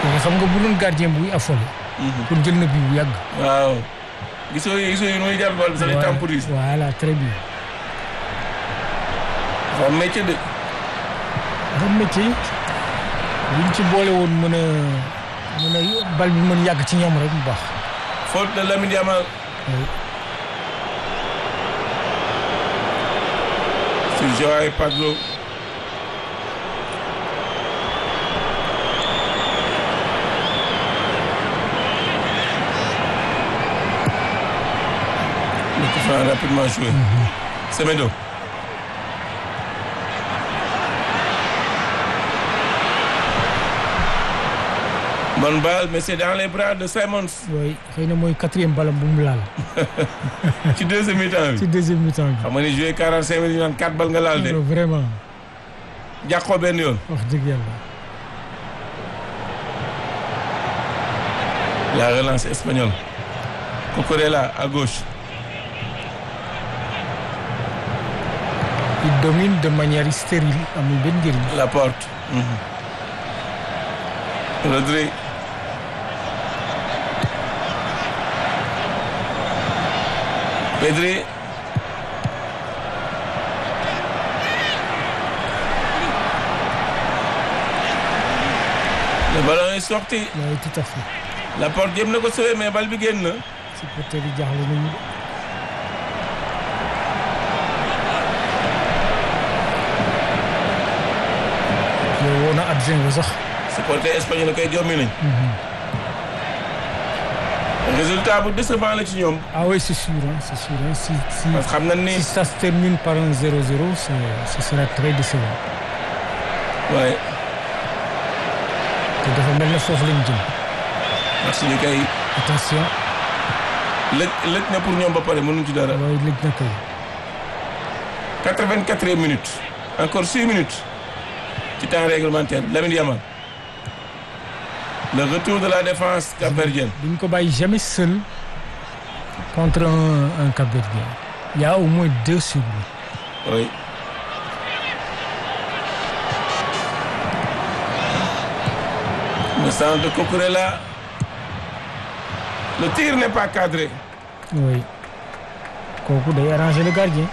que xam nga bu doon gardien buy affolé. pour jël na bii bu yàgg. waaw gisoo yi gisoo yi muy jàpp bal bi sax di Voilà. temporise voilà très bien. dafa am métier de dafa métier buñ ci boole woon mën a mën a bal bi mën yàgg ci ñoom rek bu baax. faute de Lamine Yamal Oui. sur Joao Pedro le coup franc rapidement joué Semedo bonne balle mais c'est dans les bras de Simons oui xëy na mooy quatrième balam bu mu laal. ci deuxième mi-temps bi ci deuxième mi-temps bi. xam nga ni joué 45 minutes ñu naan 4 bal nga laal de vraiment jàqoo benn yoon wax dëgg yàlla. la relance espagnole Cucurella à gauche il domine de manière stérile amul benn njëriñ. la porte Rodri Pedri le ballon est sorti oui tout à fait. la porte jéem na ko sauver mais bal bi génn na supporter yi jaaxle nañu. yow woo na adjoint ba sax. supporter espagnol la koy jommi nañ résultat bu décevant la ci ñoom ah oui c'est sûr hein, c'est sûr hein. si si parce que xam nañ ni si ça se termine par un 0-0 c'est ce sera très décevant. waaye te dafa mel ne foofu lañ jëm. merci ñu koy attention lëj lëj na pour ñoom ba pare mënuñ ci dara waaye léegi na kay. 84e minute encore 6 minutes ci temps réglementaire Lamine Yamal le retour de la défense capverdienne duñ ko bàyyi jamais seul contre un un Cap-Verdien. Il y a au moins deux sur lui. oui le centre de Cucurella le tir n'est pas cadré oui kooku day arranger le gardien.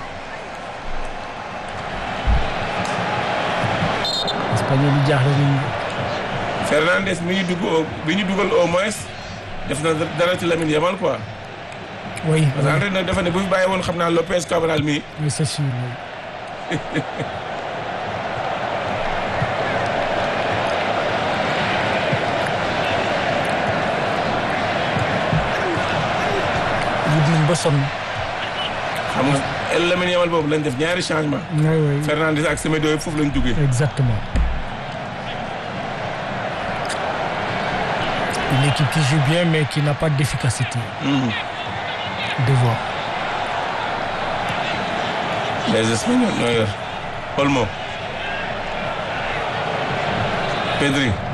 espagnol yi jaaxle nañu. Fernandez mi ñu dugg au bi ñu dugal au moins def na dara ci Lamine Yamal quoi oui parce que entraîneur dafa ne bu fi bàyyi woon xam naa Lopez Cabral mi oui c'est sûr oui. wut nañ ba sonn. xam nga El Lamine Yamal boobu lañ def ñaari changement oui oui Fernandez ak Semedo yëpp foofu lañ duggee exactement. Une équipe qui joue bien mais qui n'a pas d'efficacité. Mhm. Devant. les Espagnols ñoo yor Olmo Pedri